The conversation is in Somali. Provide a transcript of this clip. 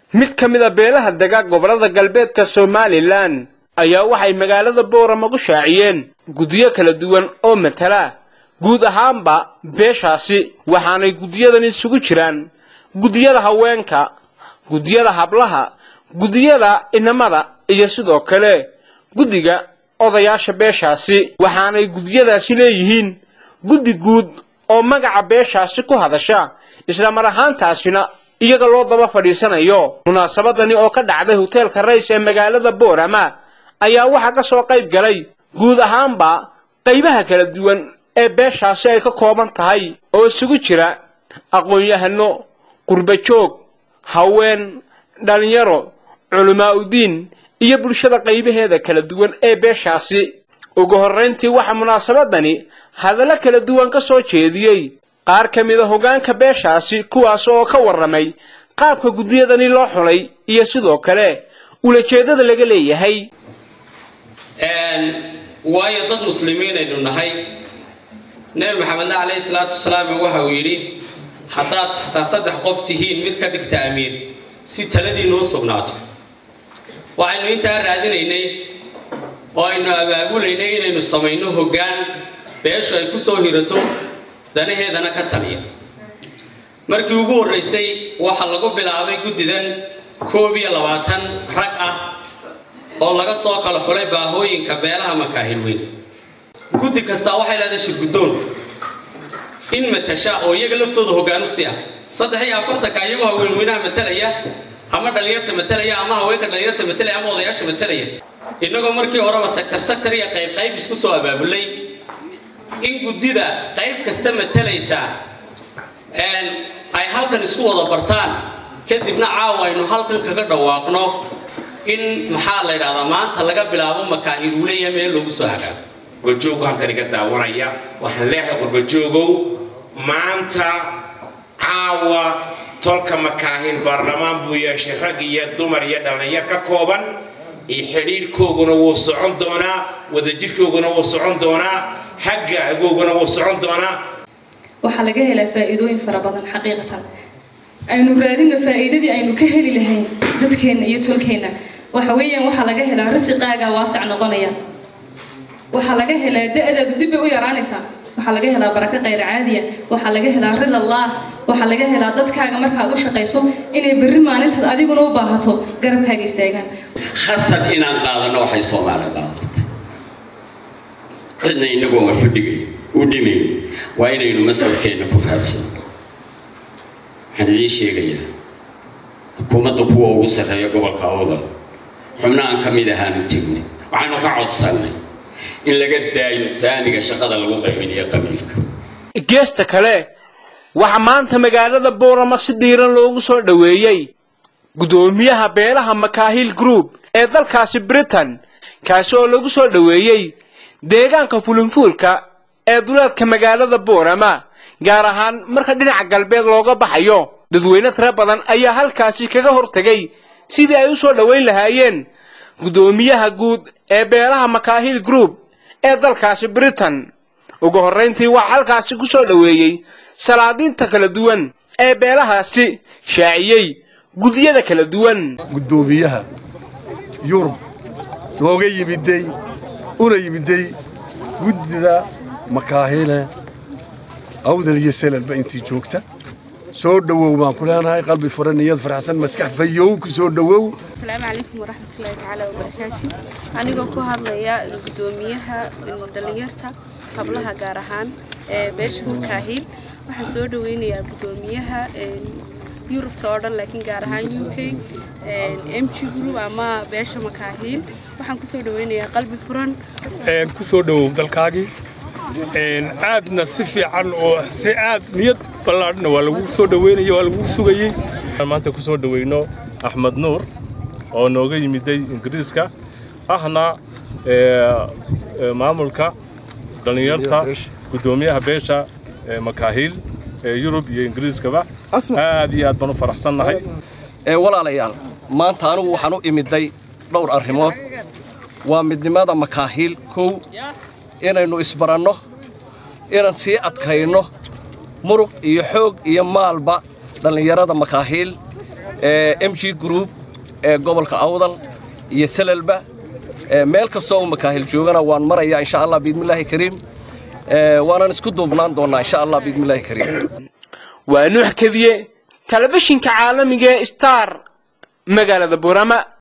mid ka mid a beelaha dega gobollada galbeedka somalilan ayaa waxay magaalada boorama ku shaaciyeen guddiyo kala duwan oo matala guud ahaanba beeshaasi waxaanay guddiyadan isugu jiraan guddiyada haweenka guddiyada hablaha guddiyada inamada iyo sidoo kale guddiga odayaasha beeshaasi waxaanay guddiyadaasi leeyihiin guddi guud oo magaca beeshaasi ku hadasha isla mar ahaantaasina iyaga loo daba fadhiisanayo munaasabadani oo ka dhacday hoteelka rays ee magaalada boorama ayaa waxaa ka soo qayb galay guud ahaanba qaybaha kala duwan ee beeshaasi ay ka kooban tahay oo isugu jira aqoon-yahano qurbajoog haween dhallinyaro culamaa udiin iyo bulshada qaybaheeda kala duwan ee beeshaasi ugu horrayntii waxaa munaasabadani hadallo kala duwan ka soo jeediyey qaar ka mid a hoggaanka beeshaasi kuwaas oo ka warramay qaabka guddiyadani loo xulay iyo sidoo kale ulajeeddada laga leeyahay waayo dad muslimiin aynu nahay nebi maxamedna calayhi salaatu wasalaam waxa uu yidhi haddaad hataa saddex qof tihiin mid ka dhigta amiir si taladiinnu u sugnaato waxaynu intaa raadinaynay oo aynu abaabulaynay inaynu samayno hoggaan beeshu ay ku soo hirato danaheedana ka taliya markii ugu horraysay waxaa lagu bilaabay guddidan koob iyo labaatan rag ah oo laga soo kala xulay baahooyinka beelaha makaahil weyn guddi kastaa waxay leedahay shirguddoon in matasha oo iyaga laftooda hoggaanu si ah saddex iyo afartanka iyagoo haweenweynaha matalaya ama dhallinyarta matalaya ama haweenka dhallinyarta matalaya ama odayaasha matalaya innagoo markii horeba sector sector iyo qayb qayb isku soo abaabulay in guddida qayb kasta matalaysa ay halkan isku wada bartaan kadibna caawa aynu halkan kaga dhawaaqno in maxaa la yidhahdaa maanta laga bilaabo makaahil uu leeyahay meel loogu soo hagaago qurbajoogu halkan iga daawanaya waxaan leeyahay qurbajoogow maanta caawa tolka makaahil baarlamaan buu yeeshay rag iyo dumar iyo dhallinyar ka kooban iyo xidhiirhkooguna wuu socon doonaa wadajirkooguna wuu socon doonaa hagga agooguna wuu socon doonaa waxaa laga helaa faa'iidooyin fara badan xaqiiqatan aynu raadina faa'iidadii aynu ka heli lahayn dadkeenna iyo tolkeenna waxa weeyaan waxaa laga helaa rasiqaagaa waasac noqonaya waxaa laga helaa da-daadu dib bay u yaraanaysaa waxaa laga helaa barako khayr caadiya waxaa laga helaa rida allah waxaa laga helaa dadkaaga markaad u shaqayso inay berri maalintaad adiguna u baahato garabkaaga istaagaan khasab inaan qaadano waxay soomaaliya qaadatay cidna inagoo wax u dhigay u dhimayn waa inaynu masalkeenna ku raadsano waxaan idiin sheegayaa xukuumadda kuwa ugu sarreeya gobolka awdal xubnahan ka mid ahaanu tegnay waxaanu ka codsannay in laga daayo saamiga shaqada lagu qaybinayo qabiilka geesta kale waxaa maanta magaalada boorama si diiran loogu soo dhoweeyey guddoomiyaha beelaha makaahil group ee dalkaasi britain kaasi oo lagu soo dhoweeyey deegaanka fulinfuulka ee duleedka magaalada boorama gaar ahaan marka dhinaca galbeed looga baxayo dadweyne tiro badan ayaa halkaasi kaga hortegay sidii ay u soo dhoweyn lahaayeen guddoomiyaha guud ee beelaha makaahil group ee dalkaasi britain ugu horrayntii waxaa halkaasi ku soo dhoweeyey salaadiinta kala duwan ee beelahaasi shaaciyey guddiyada kala duwan guddoomiyaha yurub nooga yimiday una yimiday guddida makaahile awdal iyo selalba intii joogta soo dhowow baan ku leenahay qalbi furan niyad faraxsan maskax fayow ku soo dhowow asalaamu calaykum waraxmatullaahi tacaala wabarakaati anigoo ku hadlaya guddoomiyaha dhallinyarta hablaha gaar ahaan ee beesha makaahiil waxaan soo dhaweynayaa guddoomiyaha yurubta oo dhan laakiin gaar ahaan u k m g group ama beesha makaahiil waxaan kusoo dhaweynayaa qalbi furan ku soo dhowow dalkaagii aadna si fiican oo si aad niyad ballaadhna waa lagu soo dhaweynaya waa lagu sugayey maanta ku soo dhaweyno axmed nuur oo nooga yimiday ingiriiska ahna maamulka dhallinyarta guddoomiyaha beesha makaahiil ee yurub iyo ingiriiskaba aad iyo aad baan u faraxsannahay walaalayaal maanta anugu waxaan u imiday dhowr arrimood waa midnimada makaahiil kow inaynu isbaranno inaan sii adkayno muruq iyo xoog iyo maalba dhallinyarada makaahiil m g group ee gobolka awdal iyo salalba meel kastoo uu makaahil joogana waan marayaa insha allah biidmillaahi kariim waanan isku duubnaan doonnaa insha allah biidmillaahi kariim waa nuux kadiye telefishinka caalamiga ee star magaalada burama